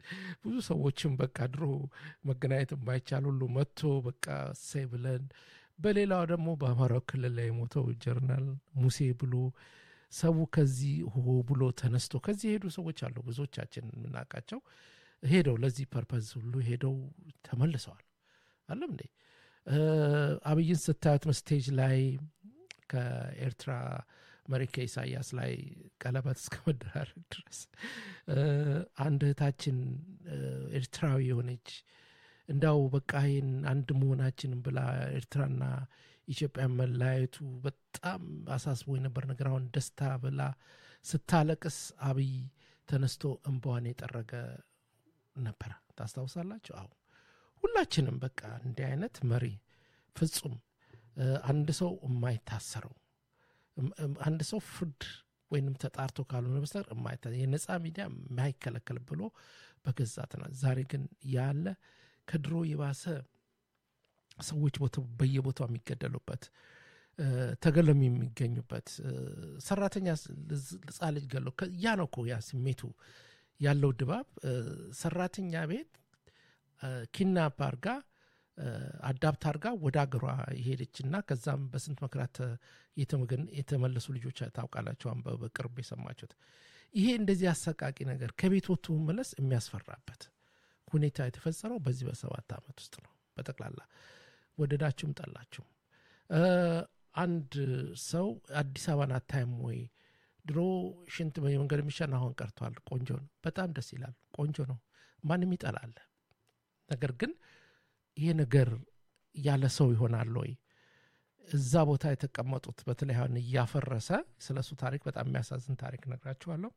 ብዙ ሰዎችም በቃ ድሮ መገናኘት የማይቻል ሁሉ መጥቶ በቃ እሰይ ብለን በሌላው ደግሞ በአማራው ክልል ላይ የሞተው ጀርናል ሙሴ ብሎ ሰው ከዚህ ሆ ብሎ ተነስቶ ከዚህ የሄዱ ሰዎች አሉ ብዙዎቻችን የምናውቃቸው ሄደው ለዚህ ፐርፐዝ ሁሉ ሄደው ተመልሰዋል አለም እንዴ አብይን ስታዩት ስቴጅ ላይ ከኤርትራ መሪ ከኢሳያስ ላይ ቀለበት እስከ መደራረግ ድረስ አንድ እህታችን ኤርትራዊ የሆነች እንዳው በቃ ይህን አንድ መሆናችንን ብላ ኤርትራና ኢትዮጵያ መለያየቱ በጣም አሳስቦ የነበር ነገር አሁን ደስታ ብላ ስታለቅስ አብይ ተነስቶ እንባዋን የጠረገ ነበረ ታስታውሳላችሁ አሁ ሁላችንም በቃ እንዲህ አይነት መሪ ፍጹም አንድ ሰው የማይታሰረው አንድ ሰው ፍርድ ወይንም ተጣርቶ ካልሆነ በስተቀር የማይታ የነፃ ሚዲያ የማይከለከል ብሎ በገዛትና ዛሬ ግን ያለ ከድሮ የባሰ ሰዎች በየቦታው የሚገደሉበት ተገለም የሚገኙበት ሰራተኛ ህፃ ልጅ ገለው ያ ነው እኮ ያ ስሜቱ ያለው ድባብ ሰራተኛ ቤት ኪድናፕ አርጋ አዳፕት አርጋ ወደ አገሯ የሄደች እና ከዛም በስንት መከራት የተመለሱ ልጆች ታውቃላቸው በቅርብ የሰማችሁት ይሄ እንደዚህ አሰቃቂ ነገር ከቤት ወጥቶ መመለስ የሚያስፈራበት ሁኔታ የተፈጸመው በዚህ በሰባት ዓመት ውስጥ ነው በጠቅላላ ወደዳችሁም ጠላችሁም አንድ ሰው አዲስ አበባን አታይም ወይ ድሮ ሽንት በመንገድ የሚሻን አሁን ቀርቷል ቆንጆ ነው በጣም ደስ ይላል ቆንጆ ነው ማንም ይጠላል ነገር ግን ይሄ ነገር ያለ ሰው ይሆናል ወይ እዛ ቦታ የተቀመጡት በተለይ አሁን እያፈረሰ ስለ እሱ ታሪክ በጣም የሚያሳዝን ታሪክ ነግራችኋለሁ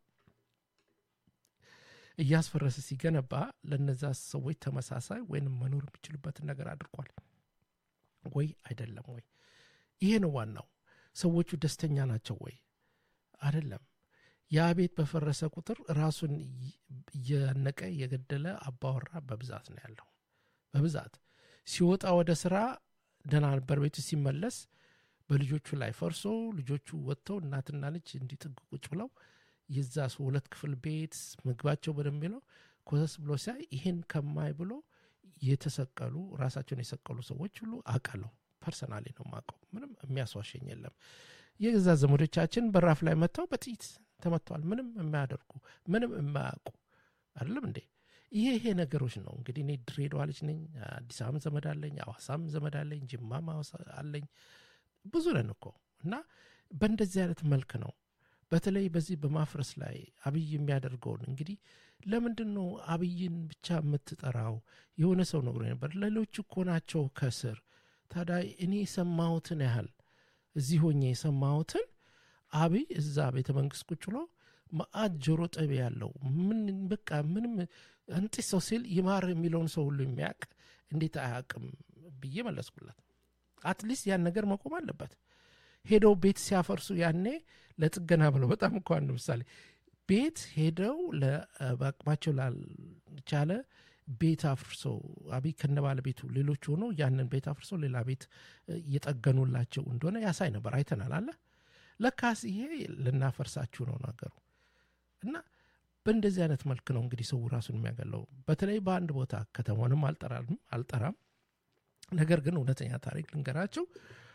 እያስፈረሰ ሲገነባ ለነዛ ሰዎች ተመሳሳይ ወይንም መኖር የሚችሉበትን ነገር አድርጓል ወይ አይደለም ወይ ይሄ ነው ዋናው ሰዎቹ ደስተኛ ናቸው ወይ አይደለም ያ ቤት በፈረሰ ቁጥር ራሱን እየነቀ የገደለ አባወራ በብዛት ነው ያለው በብዛት ሲወጣ ወደ ስራ ደህና ነበር ቤቱ ሲመለስ በልጆቹ ላይ ፈርሶ ልጆቹ ወጥተው እናትና ልጅ እንዲጥግ ቁጭ ብለው የዛ ሰው ሁለት ክፍል ቤት ምግባቸው በደንብ ነው ኮሰስ ብሎ ሲያይ ይህን ከማይ ብሎ የተሰቀሉ ራሳቸውን የሰቀሉ ሰዎች ሁሉ አውቃለሁ ፐርሰናሊ ነው ማቀው ምንም የሚያስዋሸኝ የለም የገዛ ዘመዶቻችን በራፍ ላይ መጥተው በጥይት ተመጥተዋል ምንም የማያደርጉ ምንም የማያውቁ አይደለም እንዴ ይሄ ይሄ ነገሮች ነው እንግዲህ እኔ ድሬዳዋ ልጅ ነኝ አዲስ አበባም ዘመድ አለኝ አዋሳም ዘመድ አለኝ ጅማም አለኝ ብዙ ነን እኮ እና በእንደዚህ አይነት መልክ ነው በተለይ በዚህ በማፍረስ ላይ አብይ የሚያደርገውን እንግዲህ ለምንድን ነው አብይን ብቻ የምትጠራው የሆነ ሰው ነግሮ ነበር ሌሎች እኮ ናቸው ከስር ታዲያ እኔ የሰማሁትን ያህል እዚህ ሆኜ የሰማሁትን አብይ እዛ ቤተ መንግስት ቁጭ ብሎ ማአት ጆሮ ጠቢ ያለው ምን በቃ ምንም እንጢስ ሰው ሲል ይማር የሚለውን ሰው ሁሉ የሚያውቅ እንዴት አያውቅም ብዬ መለስኩላት አትሊስት ያን ነገር መቆም አለበት ሄደው ቤት ሲያፈርሱ ያኔ ለጥገና ብለው በጣም እኮ አንድ ምሳሌ ቤት ሄደው በአቅማቸው ላልቻለ ቤት አፍርሰው አብይ ከነ ባለቤቱ ሌሎች ሆኖ ያንን ቤት አፍርሰው ሌላ ቤት እየጠገኑላቸው እንደሆነ ያሳይ ነበር አይተናል አለ ለካስ ይሄ ልናፈርሳችሁ ነው ነገሩ እና በእንደዚህ አይነት መልክ ነው እንግዲህ ሰው ራሱን የሚያገለው በተለይ በአንድ ቦታ ከተማንም አልጠራም ነገር ግን እውነተኛ ታሪክ ልንገራቸው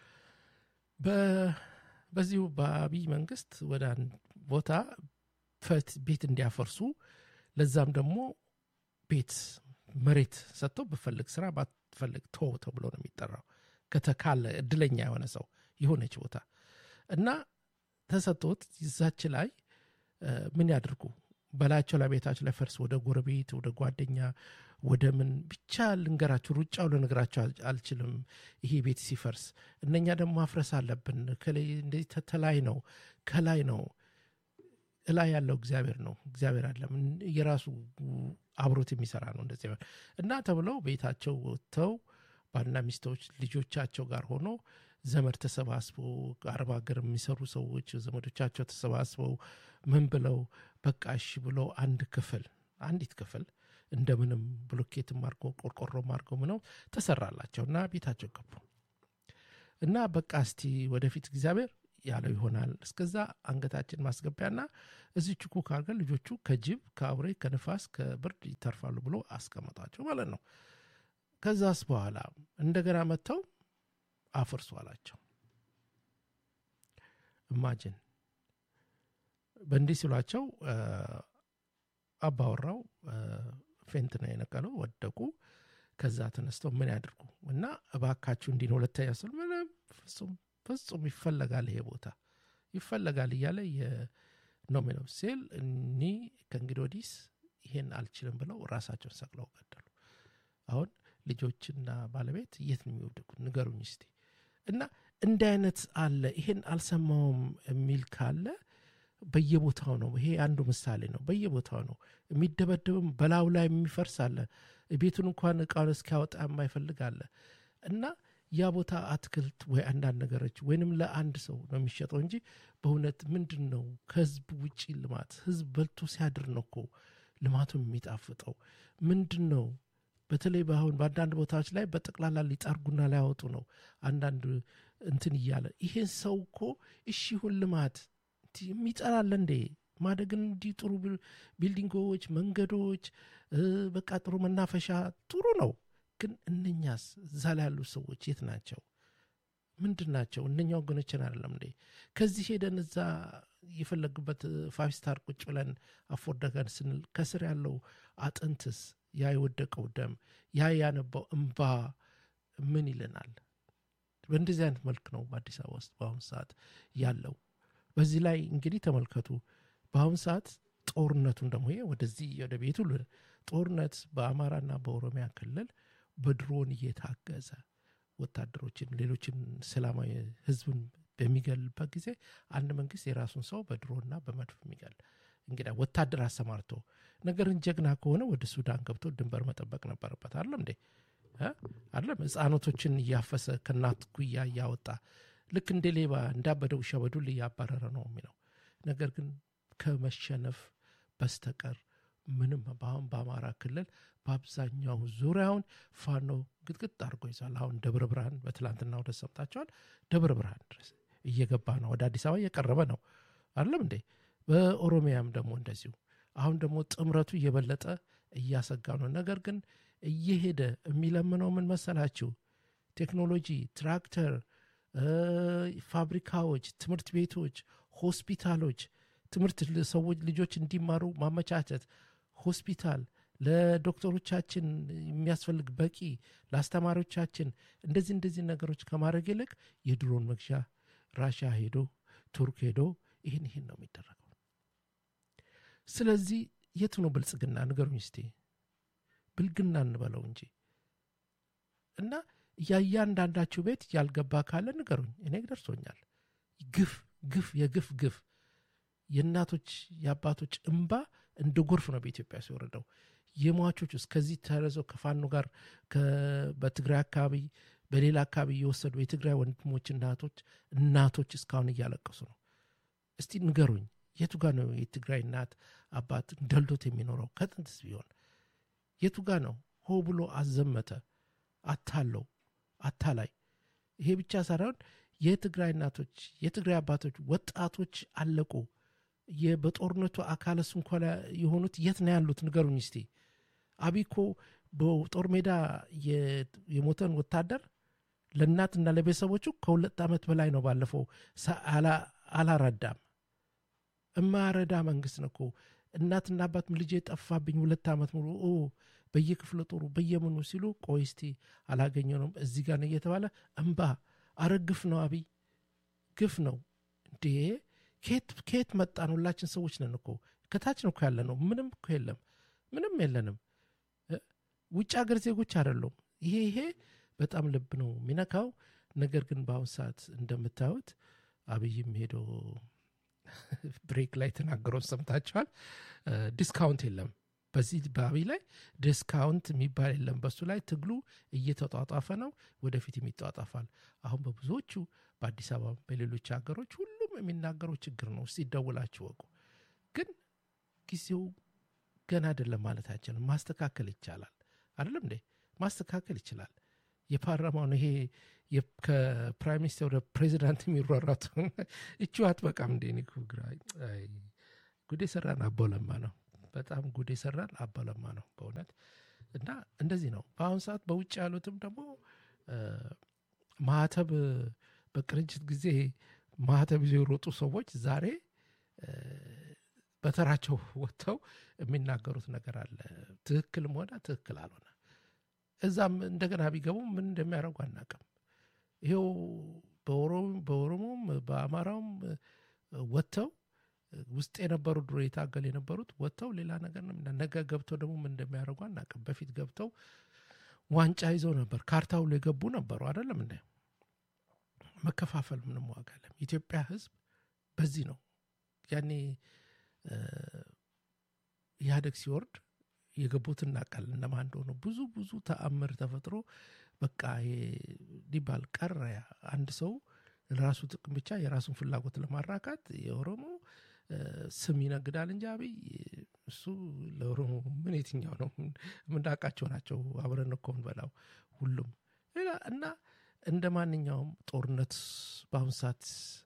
በዚሁ በአብይ መንግስት ወደ አንድ ቦታ ቤት እንዲያፈርሱ ለዛም ደግሞ ቤት መሬት ሰጥተው ብፈልግ ስራ ባትፈልግ ቶ ተብሎ ነው የሚጠራው ከተካለ እድለኛ የሆነ ሰው የሆነች ቦታ እና ተሰጥቶት ይዛች ላይ ምን ያድርጉ በላያቸው ላይ ቤታቸው ላይ ፈርስ ወደ ጎረቤት ወደ ጓደኛ ወደ ምን ብቻ ልንገራችሁ ሩጫው ልነግራቸው አልችልም ይሄ ቤት ሲፈርስ እነኛ ደግሞ ማፍረስ አለብን እንደዚህ ተላይ ነው ከላይ ነው እላይ ያለው እግዚአብሔር ነው እግዚአብሔር አለም የራሱ አብሮት የሚሰራ ነው እንደዚህ እና ተብለው ቤታቸው ወጥተው ባልና ሚስቶች ልጆቻቸው ጋር ሆኖ ዘመድ ተሰባስበው አረብ ሀገር የሚሰሩ ሰዎች ዘመዶቻቸው ተሰባስበው ምን ብለው በቃ እሺ ብለው አንድ ክፍል አንዲት ክፍል እንደምንም ብሎኬትም አድርጎ ቆርቆሮም አድርጎ ምነው ተሰራላቸው እና ቤታቸው ገቡ እና በቃ እስቲ ወደፊት እግዚአብሔር ያለው ይሆናል። እስከዛ አንገታችን ማስገቢያና እዚች ኩክ አድርገን ልጆቹ ከጅብ ከአውሬ ከንፋስ ከብርድ ይተርፋሉ ብሎ አስቀመጧቸው ማለት ነው። ከዛስ በኋላ እንደገና መጥተው አፍርሱ አላቸው። እማጅን በእንዲህ ሲሏቸው አባወራው ፌንት ነው የነቀለው፣ ወደቁ። ከዛ ተነስተው ምን ያድርጉ እና እባካችሁ እንዲህ ነው ሁለተኛ ስል ምንም ፍጹም ፍጹም ይፈለጋል ይሄ ቦታ ይፈለጋል እያለ ነው የሚለው ሲል እኒ ከእንግዲህ ወዲስ ይሄን አልችልም ብለው ራሳቸውን ሰቅለው ገደሉ። አሁን ልጆችና ባለቤት የት ነው የሚወድቁት? ንገሩኝ እስቲ። እና እንዲህ አይነት አለ። ይሄን አልሰማውም የሚል ካለ በየቦታው ነው። ይሄ አንዱ ምሳሌ ነው። በየቦታው ነው የሚደበደብም፣ በላዩ ላይ የሚፈርስ አለ። ቤቱን እንኳን እቃውን እስኪያወጣ የማይፈልግ አለ እና ያ ቦታ አትክልት ወይ አንዳንድ ነገሮች ወይንም ለአንድ ሰው ነው የሚሸጠው እንጂ በእውነት ምንድን ነው ከህዝብ ውጪ ልማት ህዝብ በልቶ ሲያድር ነው እኮ ልማቱ የሚጣፍጠው ምንድን ነው በተለይ በአሁን በአንዳንድ ቦታዎች ላይ በጠቅላላ ሊጠርጉና ሊያወጡ ነው አንዳንድ እንትን እያለ ይሄን ሰው እኮ እሺ ይሁን ልማት የሚጠላለ እንዴ ማደግን እንዲህ ጥሩ ቢልዲንጎች መንገዶች በቃ ጥሩ መናፈሻ ጥሩ ነው ግን እነኛስ እዛ ላይ ያሉ ሰዎች የት ናቸው ምንድን ናቸው እነኛ ወገኖችን አይደለም እንዴ ከዚህ ሄደን እዛ የፈለግበት ፋይቭ ስታር ቁጭ ብለን አፎርደገን ስንል ከስር ያለው አጥንትስ ያ የወደቀው ደም ያ ያነባው እምባ ምን ይለናል በእንደዚህ አይነት መልክ ነው በአዲስ አበባ ውስጥ በአሁኑ ሰዓት ያለው በዚህ ላይ እንግዲህ ተመልከቱ በአሁኑ ሰዓት ጦርነቱን ደግሞ ይሄ ወደዚህ ወደ ቤቱ ጦርነት በአማራና በኦሮሚያ ክልል በድሮን እየታገዘ ወታደሮችን ሌሎችን ሰላማዊ ህዝብን በሚገልበት ጊዜ አንድ መንግስት የራሱን ሰው በድሮና በመድፍ የሚገል እንግዲህ ወታደር አሰማርቶ ነገርን ጀግና ከሆነ ወደ ሱዳን ገብቶ ድንበር መጠበቅ ነበረበት አለም እንዴ አለም ህፃኖቶችን እያፈሰ ከእናት ጉያ እያወጣ ልክ እንደ ሌባ እንዳበደ ውሻ በዱል እያባረረ ነው የሚለው ነገር ግን ከመሸነፍ በስተቀር ምንም በአሁን በአማራ ክልል በአብዛኛው ዙሪያውን ፋኖ ግጥግጥ አድርጎ ይዟል አሁን ደብረ ብርሃን በትላንትና ወደ ሰምታቸዋል ደብረ ብርሃን ድረስ እየገባ ነው ወደ አዲስ አበባ እየቀረበ ነው አለም እንዴ በኦሮሚያም ደግሞ እንደዚሁ አሁን ደግሞ ጥምረቱ እየበለጠ እያሰጋ ነው ነገር ግን እየሄደ የሚለምነው ምን መሰላችሁ ቴክኖሎጂ ትራክተር ፋብሪካዎች ትምህርት ቤቶች ሆስፒታሎች ትምህርት ሰዎች ልጆች እንዲማሩ ማመቻቸት ሆስፒታል ለዶክተሮቻችን የሚያስፈልግ በቂ ለአስተማሪዎቻችን እንደዚህ እንደዚህ ነገሮች ከማድረግ ይልቅ የድሮን መግዣ ራሻ ሄዶ ቱርክ ሄዶ ይህን ይህን ነው የሚደረገው ስለዚህ የቱ ነው ብልጽግና ንገሩኝ እስቲ ብልግና እንበለው እንጂ እና የእያንዳንዳችሁ ቤት ያልገባ ካለ ንገሩኝ እኔ ደርሶኛል ግፍ ግፍ የግፍ ግፍ የእናቶች የአባቶች እንባ እንደ ጎርፍ ነው በኢትዮጵያ ሲወረደው የሟቾች ውስጥ ከዚህ ተረዘው ከፋኖ ጋር በትግራይ አካባቢ በሌላ አካባቢ እየወሰዱ የትግራይ ወንድሞች እናቶች እናቶች እስካሁን እያለቀሱ ነው እስቲ ንገሩኝ የቱ ጋር ነው የትግራይ እናት አባት ደልዶት የሚኖረው ከጥንትስ ቢሆን የቱ ጋር ነው ሆ ብሎ አዘመተ አታለው አታላይ ይሄ ብቻ ሳይሆን የትግራይ እናቶች የትግራይ አባቶች ወጣቶች አለቁ በጦርነቱ አካለ ስንኳ የሆኑት የት ነው ያሉት ንገሩኝ እስቲ አቢኮ በጦር ሜዳ የሞተን ወታደር ለእናትና ለቤተሰቦቹ ከሁለት ዓመት በላይ ነው ባለፈው አላረዳም እማረዳ መንግስት ነው እኮ እናትና አባት ልጄ ጠፋብኝ ሁለት ዓመት ሙሉ በየክፍለ ጦሩ በየምኑ ሲሉ ቆይ እስቲ አላገኘነውም እዚህ ጋር ነው እየተባለ እምባ አረ ግፍ ነው አብይ ግፍ ነው እንዴ ከየት መጣን ሁላችን ሰዎች ነን እኮ ከታች ነው እኮ ያለ ነው ምንም እኮ የለም ምንም የለንም ውጭ ሀገር ዜጎች አይደሉም ይሄ ይሄ በጣም ልብ ነው የሚነካው ነገር ግን በአሁን ሰዓት እንደምታዩት አብይም ሄዶ ብሬክ ላይ ተናገረው ሰምታችኋል ዲስካውንት የለም በዚህ በአብይ ላይ ዲስካውንት የሚባል የለም በሱ ላይ ትግሉ እየተጧጧፈ ነው ወደፊት የሚጧጧፋል አሁን በብዙዎቹ በአዲስ አበባ በሌሎች ሀገሮች ሁሉም የሚናገረው ችግር ነው እስቲ ይደውላችሁ ወቁ ግን ጊዜው ገና አይደለም ማለት አይችልም ማስተካከል ይቻላል አይደለም እንዴ ማስተካከል ይችላል የፓርላማውን ይሄ ከፕራይም ሚኒስትር ወደ ፕሬዚዳንት የሚሯሯጡ እቹ አትበቃም እንዴ? እኔ እኮ ግራ ጉዴ ሰራን አቦለማ ነው። በጣም ጉዴ ሰራን አቦለማ ነው በእውነት እና እንደዚህ ነው። በአሁኑ ሰዓት በውጭ ያሉትም ደግሞ ማህተብ በቅንጅት ጊዜ ማህተብ ይዘው የሮጡ ሰዎች ዛሬ በተራቸው ወጥተው የሚናገሩት ነገር አለ። ትክክልም ሆነ ትክክል አልሆነ እዛም እንደገና ቢገቡ ምን እንደሚያደርጉ አናውቅም። ይኸው በኦሮሞም በአማራውም ወጥተው ውስጥ የነበሩ ድሮ የታገል የነበሩት ወጥተው ሌላ ነገር ነው። ነገ ገብተው ደግሞ ምን እንደሚያደርጉ አናውቅም። በፊት ገብተው ዋንጫ ይዘው ነበር፣ ካርታ ሁሉ የገቡ ነበሩ። አይደለም እንደ መከፋፈል ምንም ዋጋ የለም። የኢትዮጵያ ሕዝብ በዚህ ነው ያኔ ኢህአደግ ሲወርድ የገቡት እናውቃለን እነማን እንደሆኑ። ብዙ ብዙ ተአምር ተፈጥሮ በቃ ሊባል ቀረ። አንድ ሰው ለራሱ ጥቅም ብቻ የራሱን ፍላጎት ለማራካት የኦሮሞ ስም ይነግዳል እንጂ አብይ እሱ ለኦሮሞ ምን የትኛው ነው የምናውቃቸው ናቸው። አብረን እኮ እንበላው ሁሉም እና እንደ ማንኛውም ጦርነት በአሁኑ ሰዓት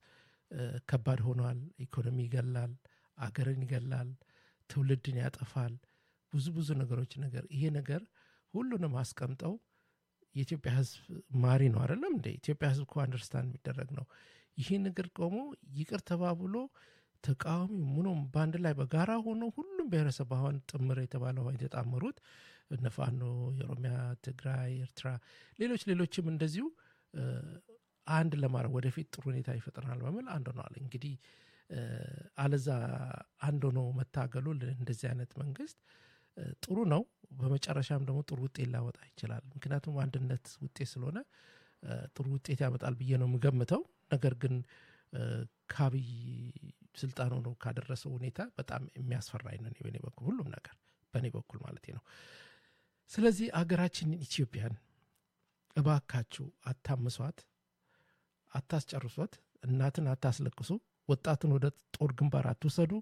ከባድ ሆኗል። ኢኮኖሚ ይገላል፣ አገርን ይገላል፣ ትውልድን ያጠፋል። ብዙ ብዙ ነገሮች ነገር ይሄ ነገር ሁሉንም አስቀምጠው የኢትዮጵያ ህዝብ ማሪ ነው አይደለም እንደ ኢትዮጵያ ህዝብ እኮ አንደርስታንድ የሚደረግ ነው። ይህ ነገር ቆሞ ይቅር ተባብሎ ተቃዋሚ ምኖም በአንድ ላይ በጋራ ሆኖ ሁሉም ብሔረሰብ አሁን ጥምር የተባለው የተጣመሩት እነፋኖ የኦሮሚያ፣ ትግራይ፣ ኤርትራ፣ ሌሎች ሌሎችም እንደዚሁ አንድ ለማድረግ ወደፊት ጥሩ ሁኔታ ይፈጥረናል በሚል አንድ ሆነዋል። እንግዲህ አለዛ አንድ ሆኖ መታገሉ እንደዚህ አይነት መንግስት ጥሩ ነው። በመጨረሻም ደግሞ ጥሩ ውጤት ሊያወጣ ይችላል። ምክንያቱም አንድነት ውጤት ስለሆነ ጥሩ ውጤት ያመጣል ብዬ ነው የምገምተው። ነገር ግን ከአብይ ስልጣን ሆኖ ካደረሰው ሁኔታ በጣም የሚያስፈራኝ ነው በኔ በኩል ሁሉም ነገር በእኔ በኩል ማለት ነው። ስለዚህ አገራችንን ኢትዮጵያን እባካችሁ አታምሷት፣ አታስጨርሷት፣ እናትን አታስለቅሱ፣ ወጣትን ወደ ጦር ግንባር አትውሰዱ።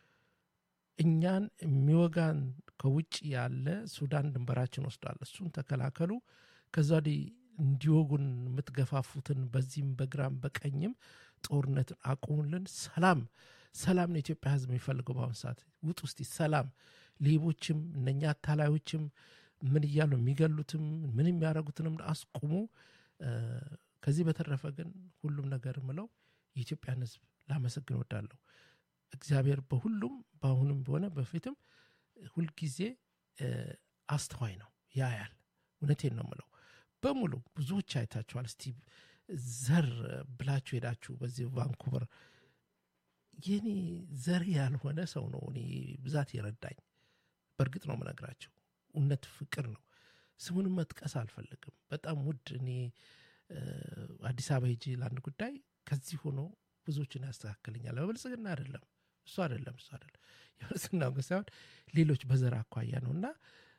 እኛን የሚወጋን ከውጭ ያለ ሱዳን ድንበራችን ወስዷል። እሱን ተከላከሉ። ከዛ ወዲህ እንዲወጉን የምትገፋፉትን በዚህም በግራም በቀኝም ጦርነትን አቁሙልን። ሰላም ሰላም ነው የኢትዮጵያ ሕዝብ የሚፈልገው በአሁኑ ሰዓት። ውጥ ውስጥ ሰላም ሌቦችም እነኛ አታላዮችም ምን እያሉ የሚገሉትም ምን የሚያደርጉትንም አስቁሙ። ከዚህ በተረፈ ግን ሁሉም ነገር ምለው የኢትዮጵያን ሕዝብ ላመሰግን ወዳለሁ። እግዚአብሔር በሁሉም በአሁኑም በሆነ በፊትም ሁልጊዜ አስተዋይ ነው፣ ያያል። እውነቴን ነው ምለው በሙሉ ብዙዎች አይታችኋል። እስቲ ዘር ብላችሁ ሄዳችሁ በዚህ ቫንኩቨር የኔ ዘር ያልሆነ ሰው ነው እኔ ብዛት የረዳኝ። በእርግጥ ነው ምነግራቸው እውነት ፍቅር ነው። ስሙንም መጥቀስ አልፈልግም። በጣም ውድ እኔ አዲስ አበባ ሄጄ ለአንድ ጉዳይ ከዚህ ሆኖ ብዙዎችን ያስተካክልኛል። በብልጽግና አይደለም እሱ አይደለም እሱ አይደለም የብልጽግና ሳይሆን ሌሎች በዘር አኳያ ነው እና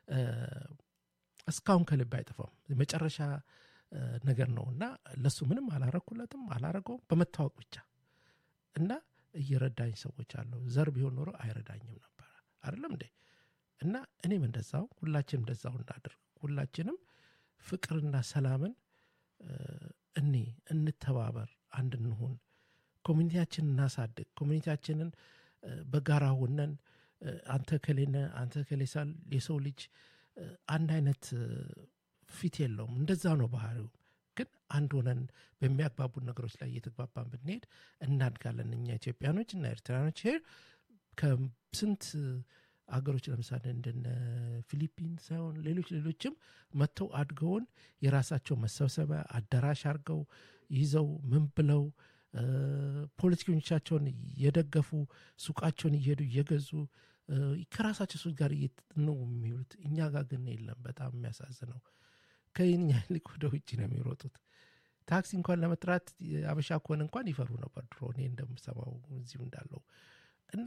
እስካሁን ከልብ አይጠፋም። የመጨረሻ ነገር ነው እና ለሱ ምንም አላረኩለትም አላረገውም በመታወቅ ብቻ እና እየረዳኝ ሰዎች አለው። ዘር ቢሆን ኖሮ አይረዳኝም ነበረ አይደለም እንዴ? እና እኔም እንደዛው ሁላችንም እንደዛው እናድርግ። ሁላችንም ፍቅርና ሰላምን እኔ እንተባበር፣ አንድ እንሁን፣ ኮሚኒቲያችንን እናሳድግ። ኮሚኒቲያችንን በጋራ ሆነን አንተ ከሌነ አንተ ከሌሳል የሰው ልጅ አንድ አይነት ፊት የለውም። እንደዛ ነው ባህሪው። ግን አንድ ሆነን በሚያግባቡን ነገሮች ላይ እየተግባባን ብንሄድ እናድጋለን። እኛ ኢትዮጵያኖች እና ኤርትራኖች ሄር ከስንት አገሮች ለምሳሌ እንደነ ፊሊፒን ሳይሆን ሌሎች ሌሎችም መጥተው አድገውን የራሳቸው መሰብሰቢያ አዳራሽ አድርገው ይዘው ምን ብለው ፖለቲከኞቻቸውን እየደገፉ ሱቃቸውን እየሄዱ እየገዙ ከራሳቸው ሰዎች ጋር ነው የሚውሉት። እኛ ጋር ግን የለም። በጣም የሚያሳዝነው ከኛ ይልቅ ወደ ውጭ ነው የሚሮጡት። ታክሲ እንኳን ለመጥራት አበሻ ከሆነ እንኳን ይፈሩ ነበር ድሮ እኔ እንደምሰማው እዚሁ እንዳለው እና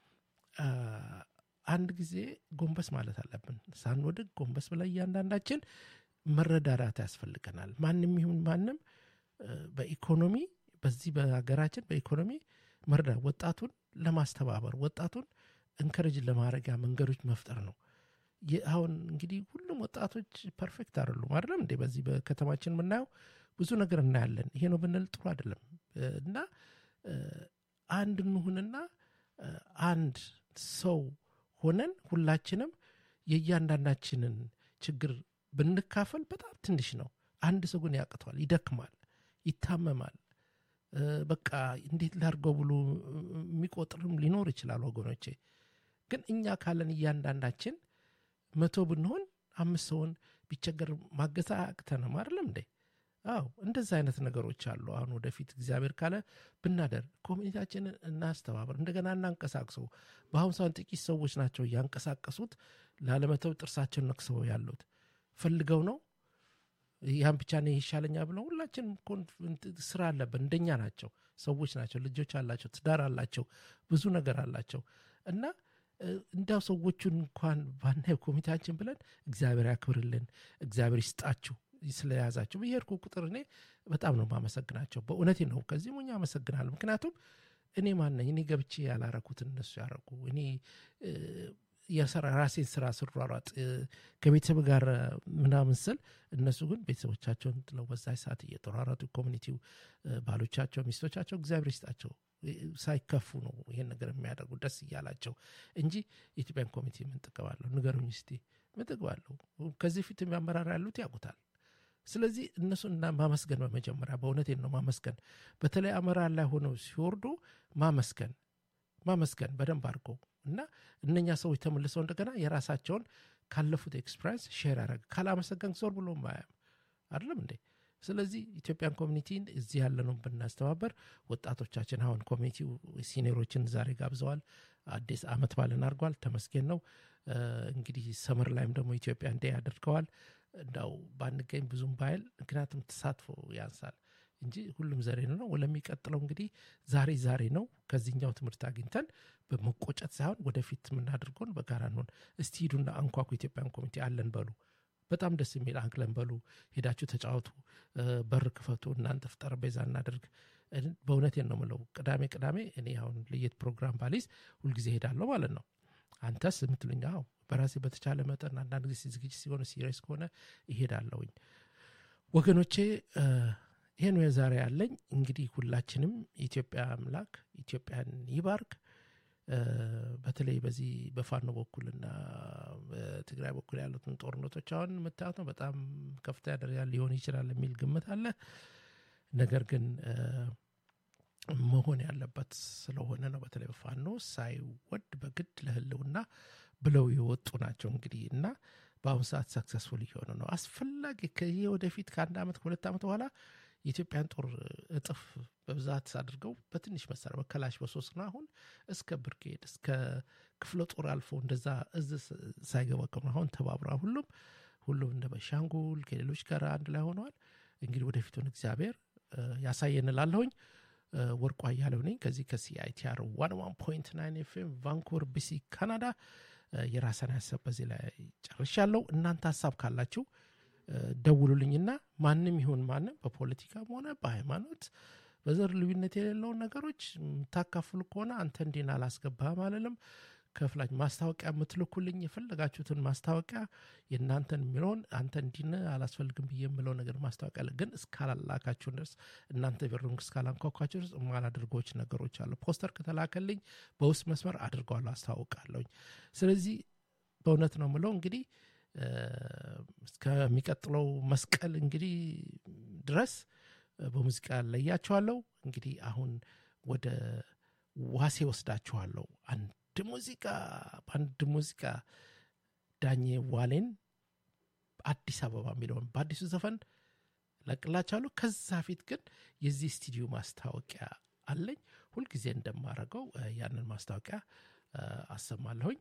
አንድ ጊዜ ጎንበስ ማለት አለብን። ሳንወድቅ ጎንበስ ብላ እያንዳንዳችን መረዳዳት ያስፈልገናል። ማንም ይሁን ማንም በኢኮኖሚ በዚህ በሀገራችን በኢኮኖሚ መርዳት ወጣቱን ለማስተባበር ወጣቱን እንከረጅ ለማድረጊያ መንገዶች መፍጠር ነው። አሁን እንግዲህ ሁሉም ወጣቶች ፐርፌክት አይደሉም አይደለም እንዴ? በዚህ በከተማችን የምናየው ብዙ ነገር እናያለን። ይሄ ነው ብንል ጥሩ አይደለም እና አንድ እንሁንና አንድ ሰው ሆነን ሁላችንም የእያንዳንዳችንን ችግር ብንካፈል በጣም ትንሽ ነው። አንድ ሰው ግን ያቅተዋል፣ ይደክማል፣ ይታመማል። በቃ እንዴት ላድርገው ብሎ የሚቆጥርም ሊኖር ይችላል ወገኖቼ። ግን እኛ ካለን እያንዳንዳችን መቶ ብንሆን አምስት ሰውን ቢቸገር ማገዝ አያቅተንም አይደለም እንዴ? አዎ እንደዛ አይነት ነገሮች አሉ። አሁን ወደፊት እግዚአብሔር ካለ ብናደር ኮሚኒቲያችንን እናስተባበር፣ እንደገና እናንቀሳቅሰው። በአሁኑ ሰዓት ጥቂት ሰዎች ናቸው እያንቀሳቀሱት ላለመተው ጥርሳቸውን ነክሰው ያሉት ፈልገው ነው። ያን ብቻ ነው ይሻለኛ ብለው ሁላችንም ስራ አለብን። እንደኛ ናቸው፣ ሰዎች ናቸው፣ ልጆች አላቸው፣ ትዳር አላቸው፣ ብዙ ነገር አላቸው እና እንዲያው ሰዎቹን እንኳን ባናይ ኮሚቴያችን ብለን እግዚአብሔር ያክብርልን፣ እግዚአብሔር ይስጣችሁ ስለያዛቸው በየሄድኩ ቁጥር እኔ በጣም ነው ማመሰግናቸው። በእውነቴ ነው። ከዚህ ሞኛ አመሰግናለሁ። ምክንያቱም እኔ ማነኝ? እኔ ገብቼ ያላረኩትን እነሱ ያረጉ እኔ የሰራ ራሴን ስራ ስሯሯጥ ከቤተሰብ ጋር ምናምን ስል እነሱ ግን ቤተሰቦቻቸውን ጥለው በዛ ሰዓት እየተሯሯጡ ኮሚኒቲው ባሎቻቸው፣ ሚስቶቻቸው እግዚአብሔር ይስጣቸው ሳይከፉ ነው ይሄን ነገር የሚያደርጉ ደስ እያላቸው እንጂ የኢትዮጵያን ኮሚቴ ምን ጥቅም አለው? ንገሩኝ እስቲ ምን ጥቅም አለው? ከዚህ ፊት የሚያመራር ያሉት ያውቁታል። ስለዚህ እነሱን ማመስገን በመጀመሪያ በእውነቴን ነው ማመስገን። በተለይ አመራር ላይ ሆነው ሲወርዱ ማመስገን ማመስገን በደንብ አድርገው እና እነኛ ሰዎች ተመልሰው እንደገና የራሳቸውን ካለፉት ኤክስፒሪንስ ሼር ያደረግ ካላመሰገን ዞር ብሎ ማያም አይደለም እንዴ? ስለዚህ ኢትዮጵያን ኮሚኒቲን እዚህ ያለነው ብናስተባበር ወጣቶቻችን አሁን ኮሚኒቲው ሲኒሮችን ዛሬ ጋብዘዋል። አዲስ አመት ባልን አድርጓል። ተመስገን ነው። እንግዲህ ሰመር ላይም ደግሞ ኢትዮጵያ እንዴ ያደርገዋል። እንዳው ባንገኝ ብዙም ባይል ምክንያቱም ተሳትፎ ያንሳል እንጂ ሁሉም ዘሬ ነው። ለሚቀጥለው እንግዲህ ዛሬ ዛሬ ነው። ከዚህኛው ትምህርት አግኝተን በመቆጨት ሳይሆን ወደፊት የምናደርገውን በጋራ እንሆን። እስቲ ሂዱና አንኳኩ። ኢትዮጵያን ኮሚቴ አለን በሉ። በጣም ደስ የሚል አንክለን በሉ። ሄዳችሁ ተጫወቱ፣ በር ክፈቱ፣ እናንጥፍ፣ ጠረጴዛ እናደርግ። በእውነቴን ነው ምለው። ቅዳሜ ቅዳሜ እኔ አሁን ለየት ፕሮግራም ባሊዝ ሁልጊዜ ሄዳለሁ ማለት ነው። አንተስ የምትሉኝ? አዎ በራሴ በተቻለ መጠን አንዳንድ ጊዜ ዝግጅት ሲሆነ ሲሪየስ ከሆነ ይሄዳለሁኝ ወገኖቼ። ይሄን የዛሬ ያለኝ እንግዲህ ሁላችንም የኢትዮጵያ አምላክ ኢትዮጵያን ይባርክ። በተለይ በዚህ በፋኖ በኩልና በትግራይ በኩል ያሉትን ጦርነቶች አሁን የምታዩት ነው። በጣም ከፍተኛ ደረጃ ሊሆን ይችላል የሚል ግምት አለ። ነገር ግን መሆን ያለበት ስለሆነ ነው። በተለይ በፋኖ ሳይወድ በግድ ለህልውና ብለው የወጡ ናቸው እንግዲህ እና በአሁኑ ሰዓት ሰክሰስፉል እየሆነ ነው። አስፈላጊ ከይህ ወደፊት ከአንድ ዓመት ከሁለት ዓመት በኋላ የኢትዮጵያን ጦር እጥፍ በብዛት አድርገው በትንሽ መሳሪያ በከላሽ በሶስት ነው አሁን እስከ ብርጌድ እስከ ክፍለ ጦር አልፎ እንደዛ እዝ ሳይገባ አሁን ተባብራ ሁሉም ሁሉም እንደ በሻንጉል ከሌሎች ጋር አንድ ላይ ሆነዋል። እንግዲህ ወደፊቱን እግዚአብሔር ያሳየን እላለሁኝ። ወርቁ አያሌው ነኝ ከዚህ ከሲአይቲአር ዋን ዋን ፖይንት ናይን ኤፍኤም ቫንኩቨር ቢሲ ካናዳ። የራሰን ሀሳብ በዚህ ላይ ጨርሻለሁ። እናንተ ሀሳብ ካላችሁ ደውሉልኝና ማንም ይሁን ማንም በፖለቲካም ሆነ በሃይማኖት በዘር ልዩነት የሌለውን ነገሮች የምታካፍሉ ከሆነ አንተ እንዲን አላስገባህም አለልም ከፍላች ማስታወቂያ የምትልኩልኝ የፈለጋችሁትን ማስታወቂያ የእናንተን የሚለውን አንተ እንዲን አላስፈልግም ብዬ የምለው ነገር ማስታወቂያ ግን እስካላላካችሁን ድረስ እናንተ ቢሩን እስካላንኳኳችሁ ድረስ የማላደርጎች ነገሮች አሉ። ፖስተር ከተላከልኝ በውስጥ መስመር አድርገዋለሁ፣ አስታውቃለሁኝ። ስለዚህ በእውነት ነው ምለው እንግዲህ እስከሚቀጥለው መስቀል እንግዲህ ድረስ በሙዚቃ ለያችኋለሁ። እንግዲህ አሁን ወደ ዋሴ ወስዳችኋለሁ። አንድ ሙዚቃ በአንድ ሙዚቃ ዳኜ ዋሌን አዲስ አበባ የሚለውን በአዲሱ ዘፈን ለቅላችኋለሁ። ከዛ ፊት ግን የዚህ ስቱዲዮ ማስታወቂያ አለኝ። ሁልጊዜ እንደማረገው ያንን ማስታወቂያ አሰማለሁኝ።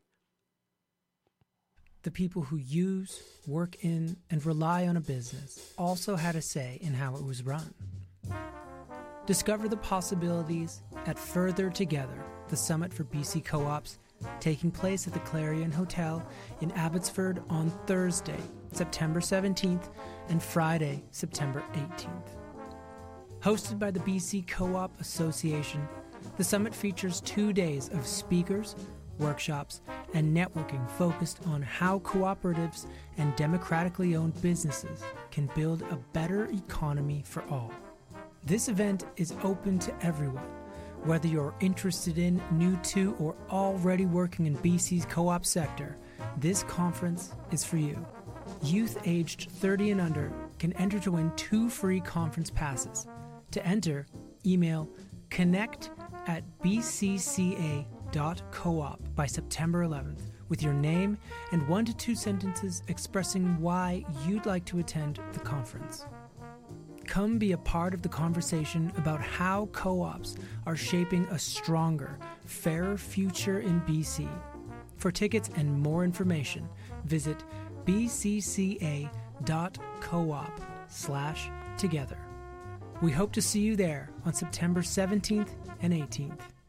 The people who use, work in, and rely on a business also had a say in how it was run. Discover the possibilities at Further Together, the summit for BC co ops, taking place at the Clarion Hotel in Abbotsford on Thursday, September 17th, and Friday, September 18th. Hosted by the BC Co op Association, the summit features two days of speakers, workshops, and networking focused on how cooperatives and democratically owned businesses can build a better economy for all. This event is open to everyone, whether you're interested in, new to, or already working in BC's co op sector. This conference is for you. Youth aged 30 and under can enter to win two free conference passes. To enter, email connect at bcca.coop by September 11th with your name and one to two sentences expressing why you'd like to attend the conference. Come be a part of the conversation about how co ops are shaping a stronger, fairer future in BC. For tickets and more information, visit bcca.coop slash together. We hope to see you there on September 17th and 18th.